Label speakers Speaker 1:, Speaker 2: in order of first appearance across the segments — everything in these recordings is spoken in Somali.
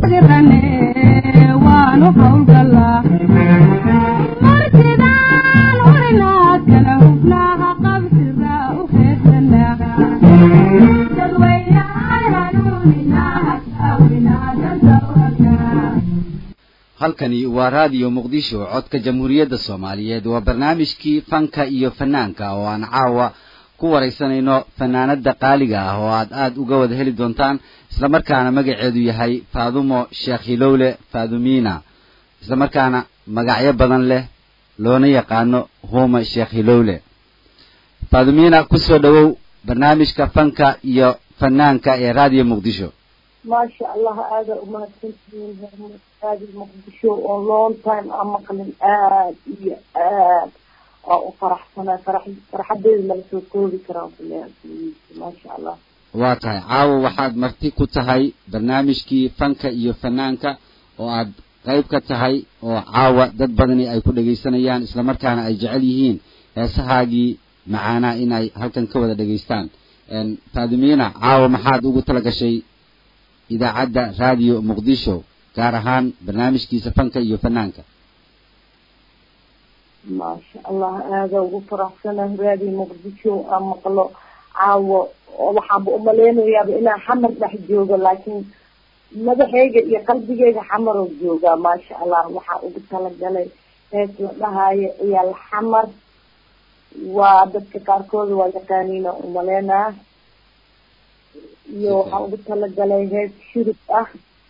Speaker 1: dirane waanu howlgalaa marsidaan urinaa kala hubnaaha qabsira u heesanaa
Speaker 2: halkani waa raadiyo muqdisho codka jamhuuriyadda soomaaliyeed waa barnaamijkii fanka iyo fanaanka oo aan caawa ku waraysanayno fanaanada qaaliga ah oo aad aad uga wada heli doontaan islamarkaana magaceedu yahay faadumo sheekh hilowle faadumina islamarkaana magacyo badan leh loona yaqaano huma sheekh hilowle faadumina kusoo dhowow barnaamijka fanka iyo fanaanka ee raadiyo muqdisho
Speaker 3: maasha allah aada umahadsantihiin hermad raadi muqdisho oo long time aan maqlin aad iyo aad aa u faraxsanaa farax farxadeeda lama soo koobi karaan kuleeyahay maasha allah
Speaker 2: waa tahay caawa waxaad marti ku tahay barnaamijkii fanka iyo fanaanka oo aad qayb ka tahay oo caawa dad badani ay ku dhegaysanayaan islamarkaana ay jecel yihiin heesahaagii macaanaa inay halkan ka wada dhegaystaan faadimiina caawa maxaad ugu tala gashay idaacadda raadiyo muqdisho gaar ahaan barnaamijkiisa fanka iyo fanaanka
Speaker 3: maasha allah aada ugu faraxsanahay raadi muqdisho aan maqlo caawo oo waxaanba umaleynayaaba inaan xamar dhex joogo laakiin madaxeyga iyo qalbigeyga xamaroo joogaa maasha allah waxaa ugu talagalay hees la dhahaayo ciyaal xamar waa dadka qaarkooda waa yaqaaniina umaleynaa iyo waxaa ugu talagalay hees shurub ah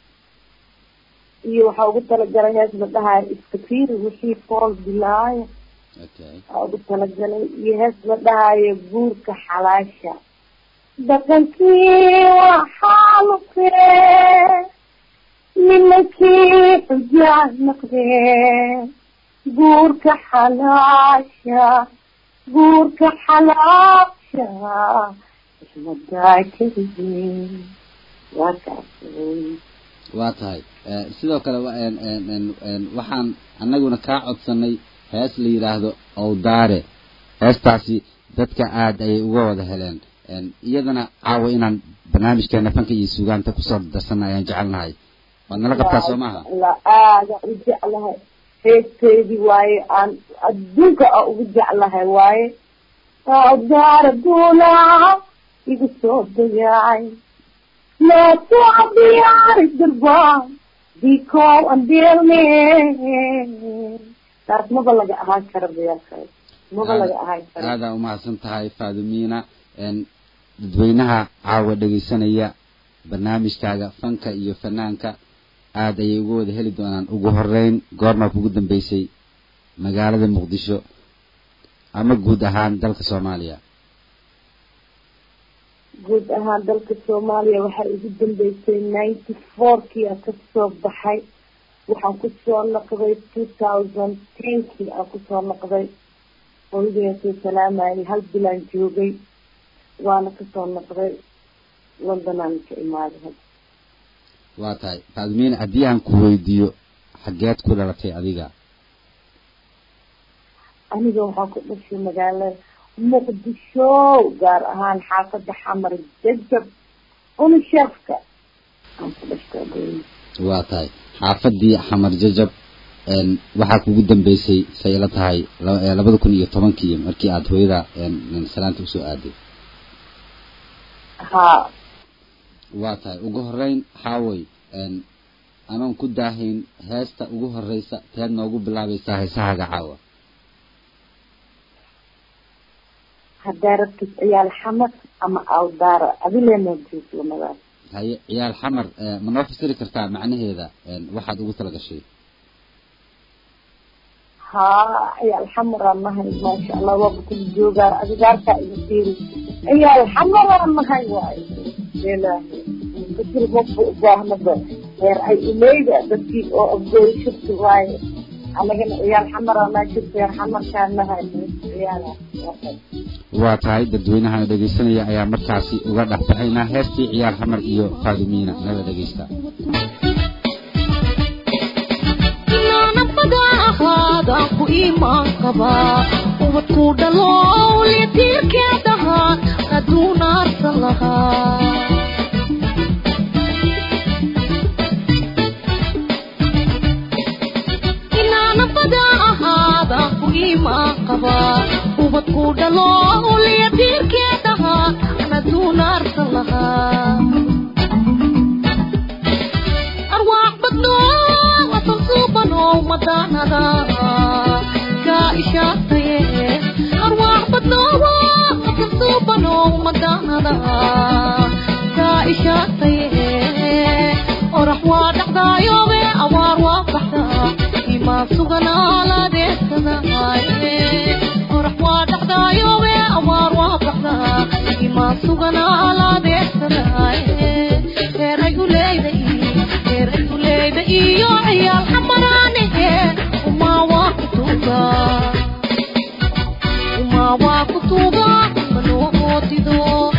Speaker 3: iyo waxaa ugu talagalay hees la dhahaayo iskafiiri wixii fool bilaayo waxaa ugu talagalay iyo hees la dhahaayo guurka xalaasha dhaqankii waa xaalufee nimankii xujaa naqdee guurka xalaasha guurka xalaasha
Speaker 2: waa tahay sidoo kale waxaan anaguna kaa codsanay hees la yidhaahdo owdaare heestaasi dadka aad ayay uga wada heleen iyadana caawa inaan barnaamijkeena fanka iyo suugaanta kusoo darsana ayaan jecelnahay waad nala qabtaa soo maaha
Speaker 3: aada u jeclahay heesteedii waaye aan adduunka a ugu jeclahay waaye owdaare duulaa igu soo dayacay laatuu diyaari durbaan dikow andeelne taas maba laga ahaan karo dayaalkaas maba laga ahaan karo
Speaker 2: aadaa umahadsan tahay faadumina dadweynaha caawa dhegaysanaya barnaamijkaaga fanka iyo fanaanka aad ayay uga wada heli doonaan ugu horeyn goormaa kugu dambeysay magaalada muqdisho ama guud ahaan dalka soomaaliya
Speaker 3: guud ahaan dalka soomaaliya waxaa igu dambeysay ninety fourkii aan kasoo baxay waxaan kusoo noqday two thousand tenkii aan kusoo noqday holidayan soo salaamayay hal bilaan joogay waana kasoo noqday londonaan ka imaaday hadda
Speaker 2: waa tahay faadimiin haddii aan ku weydiiyo xageed ku dhalatay adiga
Speaker 3: aniga waxaan ku dhashay magaalada muqdisho gaar ahaan xaafada xamar jajab unisheefka aan ku dhashtay
Speaker 2: waa tahay xaafadii xamar jajab waxaa kugu dambeysay say ila tahay labada kun iyo tobankii markii aada hooyada salaanta usoo aaday
Speaker 3: ha
Speaker 2: waa tahay ugu horeyn xaaway anoon ku daahayn heesta ugu horeysa teed noogu bilaabaysaa heesahaaga caawa
Speaker 3: haddaa rabtid ciyaal xamar ama awdaara adileena joog lamadaas
Speaker 2: haye ciyaal xamar ma noo fasiri kartaa macnaheeda waxaad ugu tala gashay
Speaker 3: haa ciyaal xamaraan nahay maasha allah waaba kula joogaa adigaarkaa iga fiiri ciyaal xamaraan nahay waayo ilaahi fikir maba u baahnaba heer ay ileyda dadkii oo afgooy shirki waaye anagana ciyaal xamaraan nahay shirki heer xamarkaan nahay ciyaala
Speaker 2: waa tahay dadweynahana dhegaysanaya ayaa markaasi uga dhex baxaynaa heestii ciyaal xamar iyo faadimiina nala dhegaysta
Speaker 4: ahaadaan ku iimaan qabaa ubadku dhalow litiirkeedaha aduunaarsan lahaa imaan qabaa ubadku dhalo uliya diirkeedaha anaduunaarsan lahaa arwaax badno wasan suubano madaanada kaa ishaataye arwaax badno wasan suubano madaanada kaa ishaataye orax waa dhacdaayobe awaar waa baxdaa imaan suganaalaadeesanaaye orax waa dhacdaayobe awaar waa baxdaa imaan suganaalaadeesanaaye reeray uleyda reer uleyda iyo ciyaal xamaraanihe umaa waa kutuuga umaa waa kutuuga manoo oodido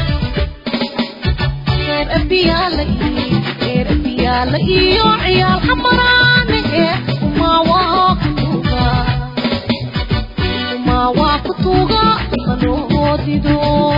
Speaker 4: reer abiyaala reer abiyaala iyo ciyaal xamaraanihe umaa waa kutuuga umaa waa kutuuga manoo oodido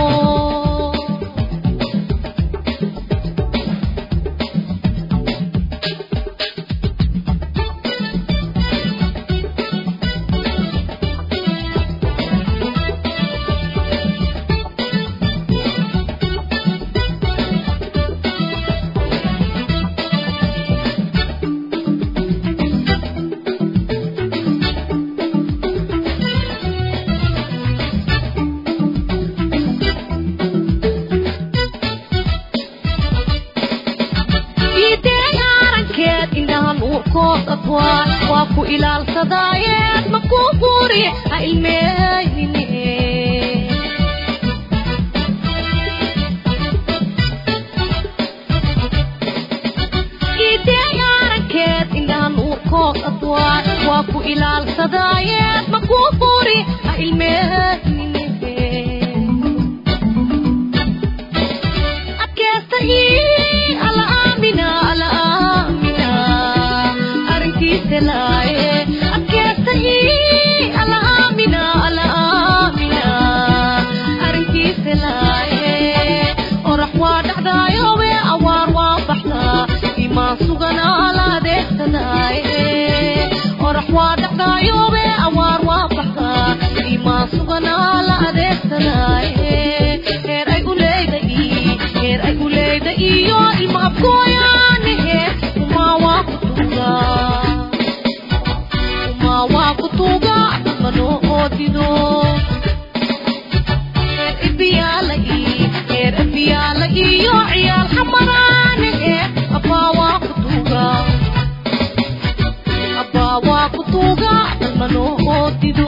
Speaker 4: iideen arankeed indhaha nuurkooda waa waa ku ilaalsadaayeed ma ku guri ha ilmeeyine iideen arankeed indhaha nuurkooda waa waa ku ilaalsadaayeed ma ku guri ha ilmeeyine adkeesta ii ala aamina ala aamina arrinkiisa laaye adkeesta ii ala aamina ala aamina arrinkiisa laaye orax waa dhacdaayobe awaar waa baxdaa imaan sugana ala adeegsanaaye orax waa dhacdaayobe awaar waa baxdaa imaan sugana ala adeegsanaaye heer ay uleyda ii heer ay uleyda iyo ilmaabkooyaanihe umaa waa kutuuga umaa waa kutuuga manoo oodido heer ibiyaala ii heer ibiyaala iyo ciyaal xamaraanihe abbaa waa kutuuga abbaa waa kutuuga manoo oodido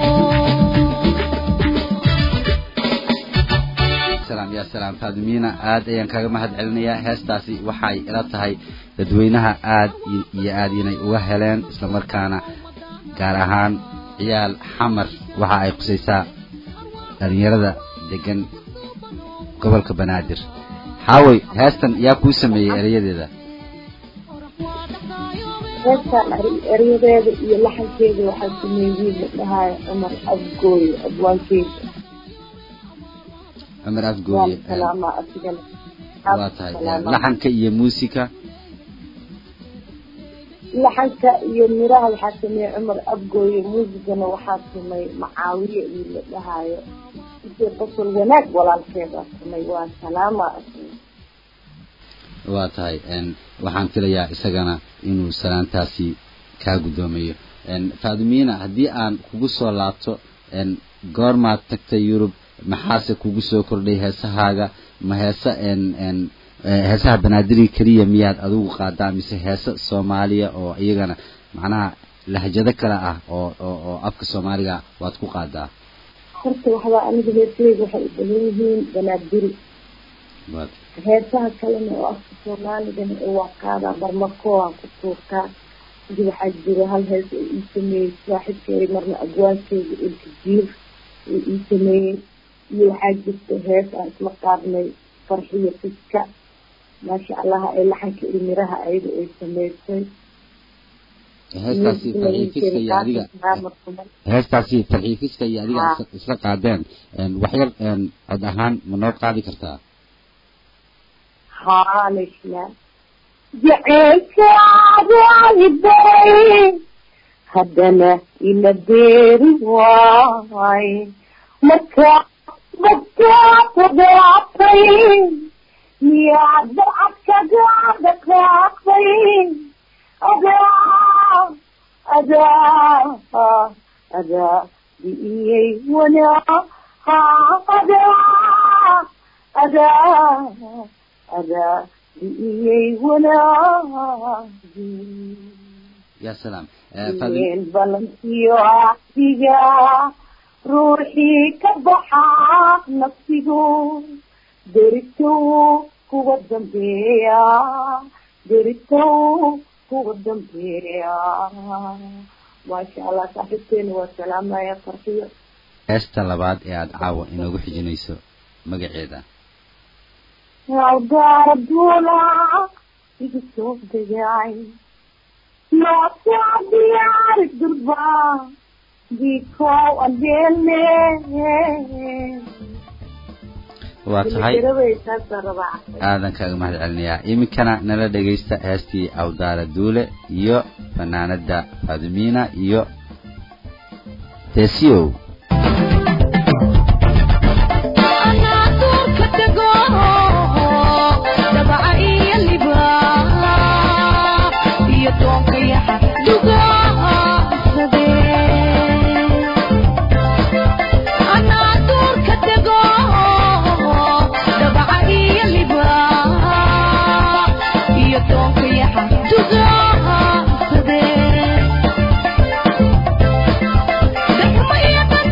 Speaker 2: salaam yaa salaam faadimiina aad ayaan kaga mahad celinayaa heestaasi waxay ila tahay dadweynaha aad i- iyo aad inay uga heleen islamarkaana gaar ahaan ciyaal xamar waxa ay qusaysaa dhalinyarada degan gobolka banaadir xaawey heestan yaa kuu sameeyey erayadeeda
Speaker 3: heestaan er- eryadeeda iyo laxankeeda waxaa sameeyey la dhahayo cumar abgooye abwaankeeda
Speaker 2: cumar
Speaker 3: waa
Speaker 2: afgooye
Speaker 3: la salaamaa asigana
Speaker 2: waa tahay
Speaker 3: Salaamaa.
Speaker 2: laxanka iyo muusika
Speaker 3: laxanka iyo miraha waxaa sameeyey cumar abgooye muusigana waxaa samay macaawiye iyo la dhahayo isee basal wanaag walaalkeeda samay waa salaama
Speaker 2: waa tahay n waxaan filayaa isagana inuu salaantaasi kaa guddoomayo n faadimiina haddii aan kugu soo laabto n goormaad tagtay yurub maxaase kugu soo kordhay heesahaaga ma heese n n eh, heesaha banaadiri keliya miyaad adigu qaadaa mise heese soomaaliya oo iyagana macnaha lahjado kale ah oo oo oo afka soomaaliga waad ku qaadaa
Speaker 3: horta waxbaa aniga heesaheyga waxay u badan yihiin banaadiri
Speaker 2: waad
Speaker 3: heesaha kalena oo afka soomaaligana ee waa qaadaa barmakooa ku tuurtaa sida waxaa jira hal hees oo ii sameeyey saaxibkeeda marna abwaankeeda ilka jiir oo ii sameeyey iyo waxaa jirta hees aan isla qaadnay farxiyo fiska maasha allaha ee laxanka iyo miraha ayada ay sameysay
Speaker 2: heestaasi farxiifiska iyo adiga heestaasi farxiifiska iyo adiga
Speaker 3: Haa.
Speaker 2: is- isla qaadeen n waxyar n cod ahaan ma noo qaadi kartaa
Speaker 3: haalishna jaceylkaadu alibay haddana ila beeri waay marka badkaadadaatay miyaad barcad kaga dhaqaaqay adaa adaa adaa bi'iyey wanaa adaa adaa adaa bi'iyey wanaagi
Speaker 2: ya salaam Eh, Faadim-
Speaker 3: meel balantiyo axdiga ruuxii ka baxaa nafsigu deritow kuwa dambeeya deritow kuwa dambeeya maasha allah saaxiibteena waa salaamaya farxiyo
Speaker 2: heesta labaad ee aada caawa inoogu xijinayso magaceeda
Speaker 3: awdaara duula igu soo degay maasaa diyaari durba dikow adeele
Speaker 2: waa tahay
Speaker 3: Diligeradaysaasa rabaa
Speaker 2: aadan kaaga mahad celinayaa iminkana nala dhegaysta heestii awdaara duule iyo fanaanada faadimiina iyo teesiyow
Speaker 4: Yeah.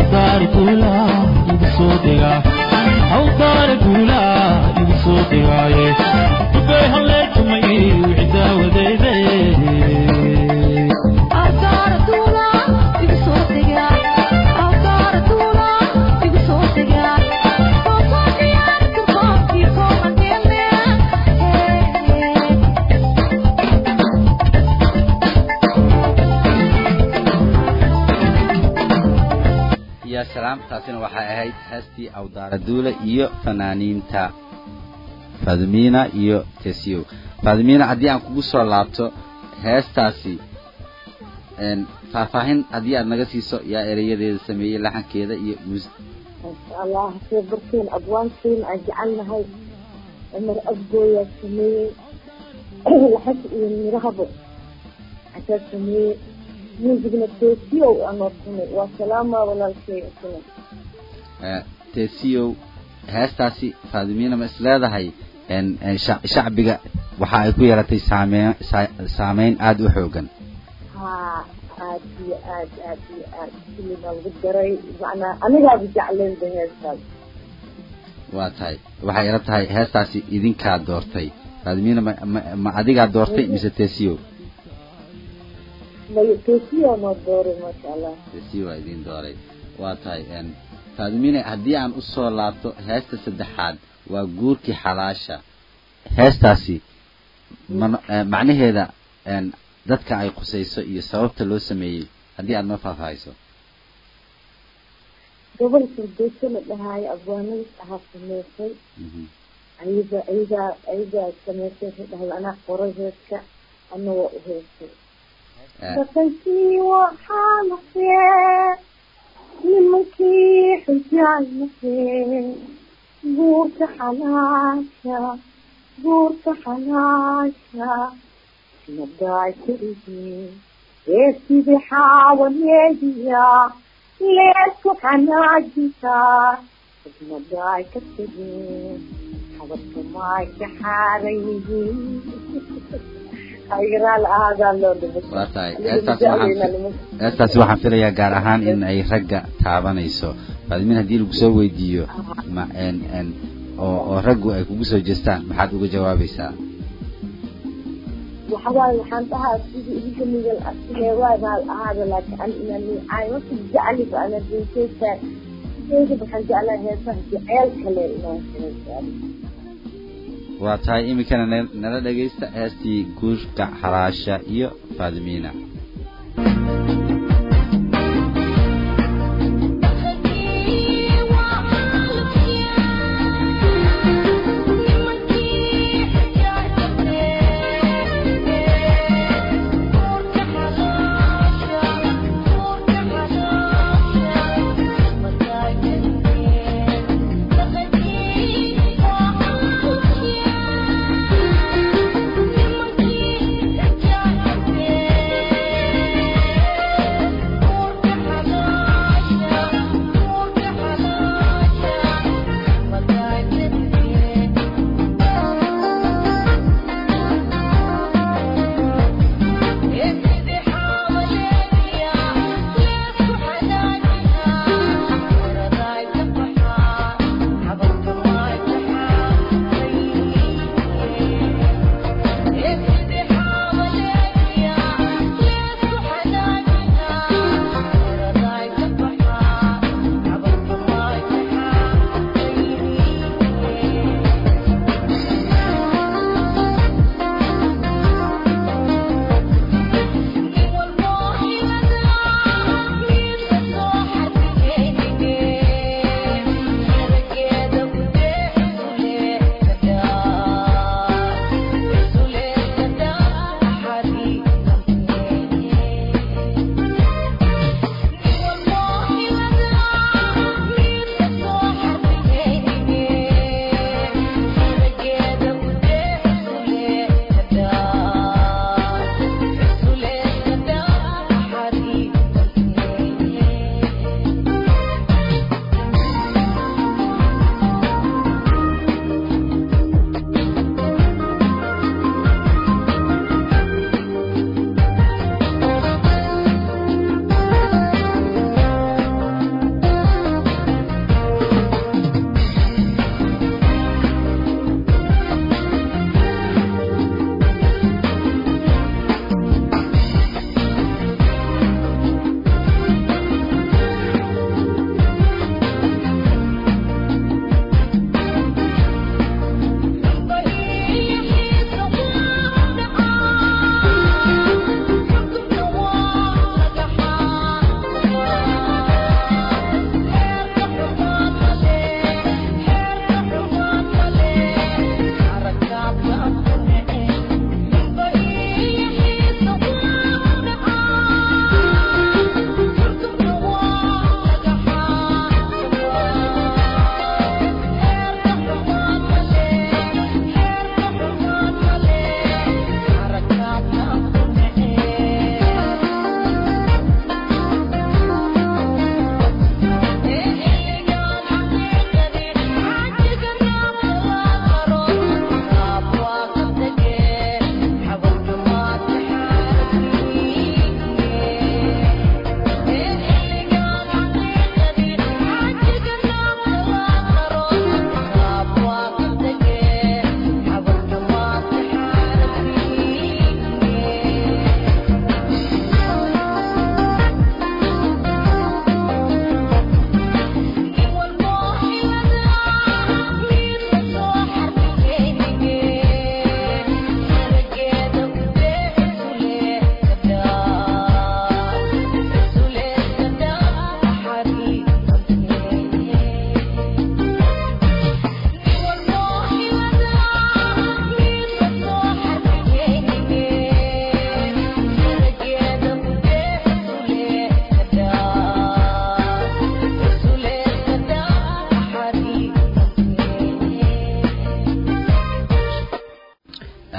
Speaker 5: hawdaar guula igu soo dega hawdaar guula igu soo degaaye dubay halleetumay wixii daawadayde
Speaker 2: ya salaam taasina waxay ahayd heestii awdaara duule iyo fanaaniinta fadmiina iyo tesiyow fadmiina haddii aan kugu soo laabto heestaasi een, faahfaahin haddii aad naga siiso yaa ereyadeeda sameeyey laxankeeda iyo muus
Speaker 3: allah hasee barteen abwaantiin aan jecelnahay cumar abgooyaa sameeyey laxas iyo mirahaba asaa sameeyey muusigna toosiyow anoo tumay waa salaama walaalkay tumay
Speaker 2: ee, tesiyow heestaasi faadimiina ma is leedahay een, een, sha- shacbiga waxa ay ku yeelatay saameyn saa- saameyn aada u xoogan
Speaker 3: haa aad iyo aad aad iyo aad xilligaa lagu daray macnaa anigaaba jecleynba heestaas
Speaker 2: waa tahay waxay ila tahay heestaasi idinkaa doortay faadimiina ma, ma, ma adigaa doortay mise tesiyow
Speaker 3: may toosiyo noo dooray maasha allah
Speaker 2: tesiyow waa idin dooray waa tahay een, faadimiina haddii aan usoo laabto heesta saddexaad waa guurkii xalaasha heestaasi mana- ee, macnaheeda een, dadka ay khusayso iyo sababta loo sameeyey haddii aad noo faahfaahiso
Speaker 3: gobol firdowso la dhahaayo abwaanadis ahaa sameysay
Speaker 2: Mhm.
Speaker 3: ayaga ayagaa ayagaa sameysay waxay dhahday anaa qoray heeska ana waa u heesay
Speaker 2: Ee,
Speaker 3: dhaqankii waxaa naqee nimankii xujaan naqee guurka xalaasha guurka xalaasha nadaay karigee ee sidii xaawaneediya leesku xanaajisaa nadaay ka tegee xabadka maay ka xaaran yihiin aygaraa la ahaadaa loo dhimay
Speaker 2: waa tahay heestaasi waxaan heestaasi waxaan filayaa gaar ahaan in ay ragga taabanayso faadimiin haddii lagu soo weydiiyo ma en en oo oo raggu ay kugu soo jeestaan maxaad uga jawaabaysaa
Speaker 3: waxawaaye waxaan dhahaa sidii idinka migal asigeewaadaal ahaada laakiin an inani caymaka jecliba ana dinkeysa sideyda waxaan jeclaa heesaha jeceel kale inaan heesaa
Speaker 2: waa tahay iminkana na- nala dhegaysta heestii guurka xalaasha iyo faadimiina
Speaker 4: Yeah.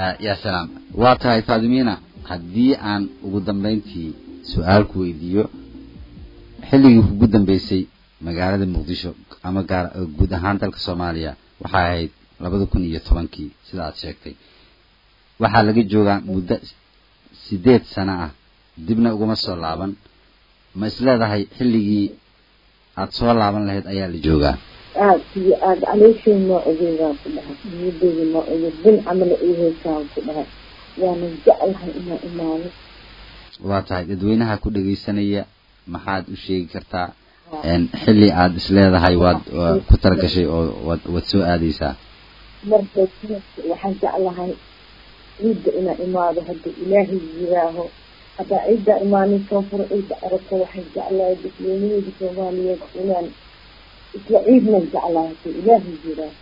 Speaker 2: ya salaam waa tahay faadimiina haddii aan ugu dambayntii su-aal ku weydiiyo xilligii ugu dambeysay magaalada muqdisho ama gaar guud ahaan dalka soomaaliya waxay ahayd labada kun iyo tobankii sida aad sheegtay waxaa laga joogaa muddo sideed sano ah dibna uguma soo laaban ma isleedahay xilligii aad soo laaban lahayd ayaa la joogaa
Speaker 3: aad iyo aad calooshay noo ogeydaan ku dhahay niyadeeda noo ogeyd bin camala ii heysaan ku dhahay waana jeclahay inaan imaado
Speaker 2: waa tahay dadweynaha ku dhegaysanaya maxaad u sheegi kartaa een, xilli aad isleedahay waad waa ku talagashay oo waad waad soo aadaysaa
Speaker 3: marka sanadka waxaan jeclahay ciidda inaan imaado hadduu ilaahay yiraaho haddaa ciidda imaanin soo furo ciidda aragto waxaan jeclahay dadweynaheeda soomaaliyeed inaan isla ciidnan jeclahay hadduu ilaahay yiraaho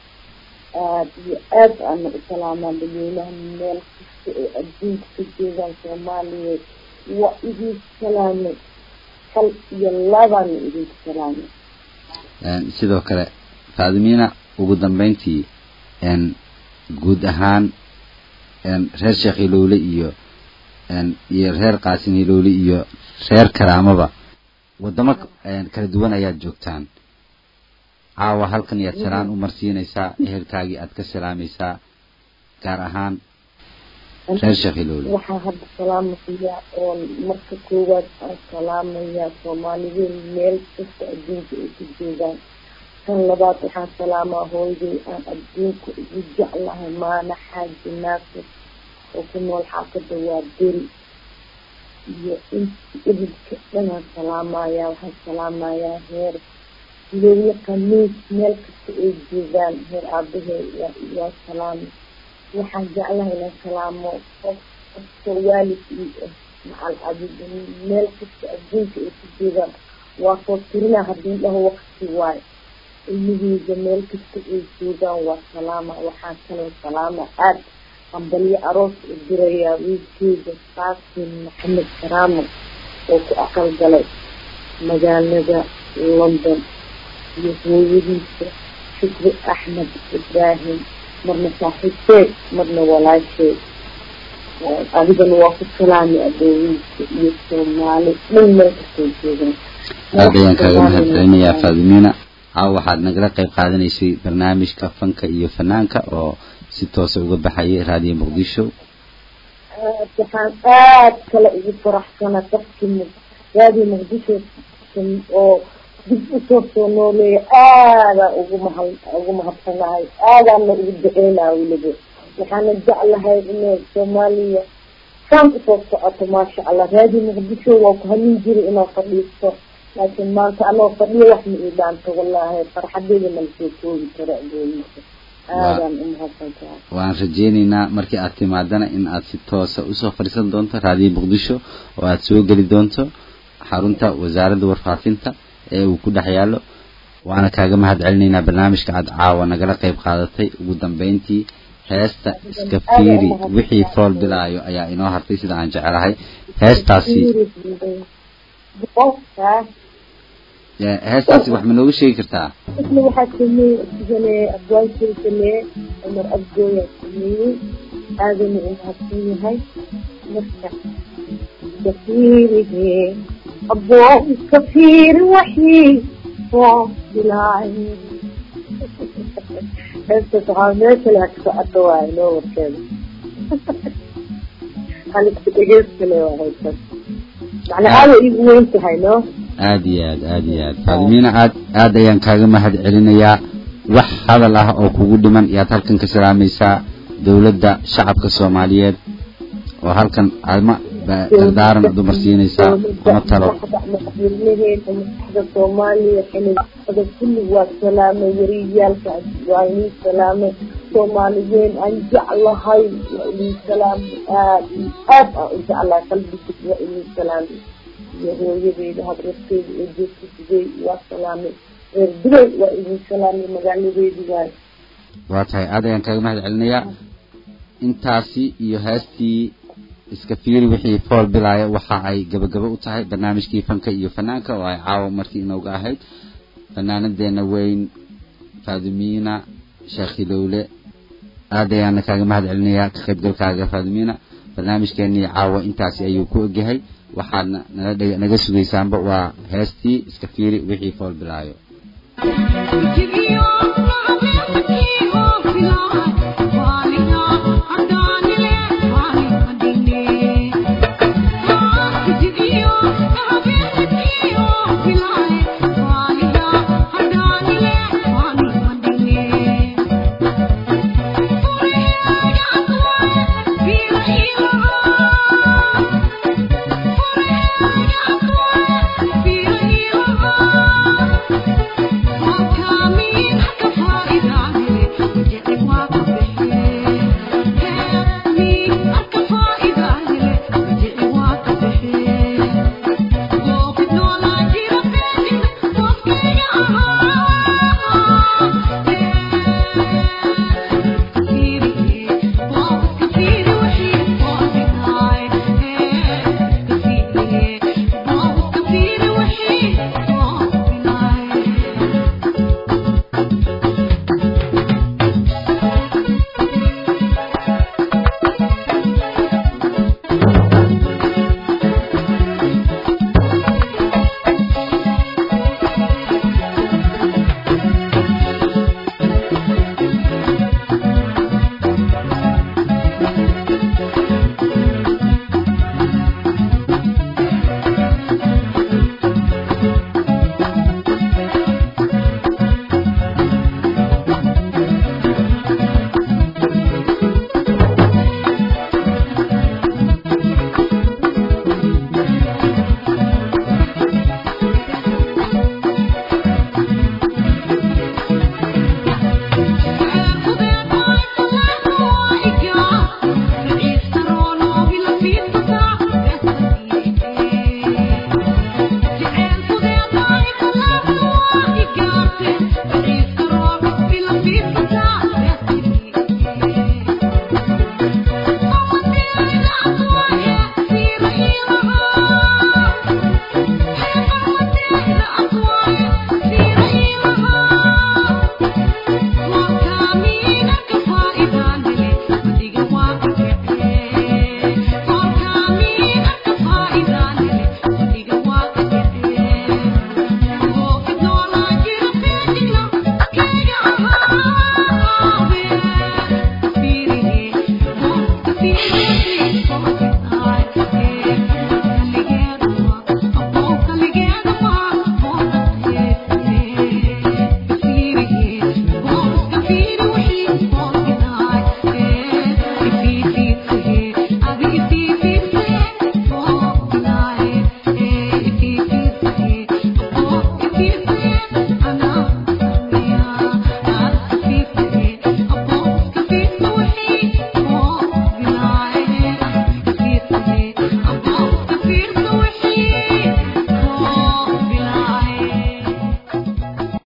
Speaker 3: aad iyo aad aana u salaamaan dadweynaha meel kasta oo adduunka ka joogaan soomaaliyeed waa idin salaamay hal iyo labaana idinku salaamay
Speaker 2: Een, sidoo kale faadimiina ugu dambayntii een, guud ahaan een, reer sheekh hilowle iyo een, iyo reer qaasin hilowle iyo reer karaamaba wadamo een, kala duwan ayaad joogtaan caawa halkan yaad salaan u marsiinaysaa ehelkaagii aad ka salaamaysaa gaar ahaan reer sheekh hilowle
Speaker 3: waxaa hadda salaamayaa oon marka koowaad aan salaamayaa soomaalideen meel kasta adduunka ay ku joogaan tan labaad waxaan salaamaa hooyaday aan adduunka ugu jeclahay maana xaaji naasir oo ku nool xaafada waa beri iyo inti ehelka dhanaan salaamayaa waxaan salaamayaa heer hilowle kamiis meel kasta ay joogaan heer aabahee waa waa salaami waxaan jeclahay inaan salaamo qof kasta waalid ii ah macal adiga meel kasta adduunka ay ku joogaan waa soo tirinaa haddii dhaho waqti waayo ilmaheyga meel kasta ay joogaan waa salaama waxaan kaloo salaama aad hambalyo aroos u dirayaa wiilkeyga qaasim maxamed karaamo oo ku aqal galay magaalada london iyo hooyadiisa shukri axmed ibraahim marna saaxiibteed marna walaasheed adigana waa ku salaami adoowiinka iyo soomaali dhan meel kastay joogaan
Speaker 2: aad ayaan kaaga mahadcelinayaa faadimiina caawa waxaad nagala qayb qaadanaysay barnaamijka fanka iyo fanaanka oo si toosa uga baxayay raadiyo muqdisho
Speaker 3: waxaan aad kale ugu faraxsana dadkii raadiyo muqdisho oo dib usoo soo nooleeya aadaan ugu mahad ugu mahadsanahay aadaana ugu duceynaa weliba waxaana jeclahay inay soomaaliya saan usoo socoto maasha allah raadiyo muqdisho waa ku hamin jiray inaa fadhiisto laakiin maanta anoo fadhiyo wax ma ii dhaanto wallaahi farxadeeda mala soo koobi karo adooyinka aadaan u mahadsantahay
Speaker 2: waan rajeynaynaa markii aad timaadana in aad si toosa usoo fadhiisan doonto raadiyo muqdisho oo aad soo geli doonto xarunta wasaaradda warfaafinta ee uu ku dhex yaallo waana kaaga mahad celinaynaa barnaamijka aad caawa nagala qayb qaadatay ugu dambeyntii heesta iska fiiri wixii fool bilaayo ayaa inoo hartay sida aan jecelahay heestaasi
Speaker 3: qofkaas
Speaker 2: ee, heestaasi wax ma nooga sheegi kartaa
Speaker 3: isna waxaa sameeyey sameeyey abwaankii sameeyey cumar abdooyaa sameeyey aadana u mahadsan yahay marka kafiirige aboo iska fiiri waxii oo bilaay heestas waxaa meesha la ka socoto waayo noo warkeeda halista dhegeyskale waa heestas macnaa aada igu weyn tahay no
Speaker 2: aad iyo aad aad iyo aad faadimiina aad aad ayaan kaaga mahad celinayaa wax hadal ah oo kugu dhiman yaad halkan ka salaamaysaa dowladda shacabka soomaaliyeed oo halkan ama ba- dardaaran dumar siinaysaa ama talo
Speaker 3: madaxweynaheena maskaxda soomaaliya xiliada kulli waa salaamay wariyaalka waa inii salaamay soomaaliyeyn aan jeclahay waa inii salaamay aad iyo aad aan u jeclahay qalbigis waa inii salaamay iyo hooyadeeda habrarteeda oo joogta sidey waa salaamay reer dubay waa inii salaamay magaaladeedi waay
Speaker 2: waa tahay aad ayaan kaaga mahad celinayaa intaasi iyo heestii iska fiiri wixii fool bilaaya waxa ay gabagabo u tahay barnaamijkii fanka iyo fanaanka oo ay caawa martii inooga ahayd fanaanadeena weyn faadimiina sheekh hilowle aad ayaana kaaga mahad celinayaa ka qaybgalkaaga faadimiina barnaamijkeenii caawa intaasi ayuu ku ogyahay waxaadna naga dheg- naga sugaysaanba waa heestii iska fiiri wixii fool bilaayo
Speaker 4: Oh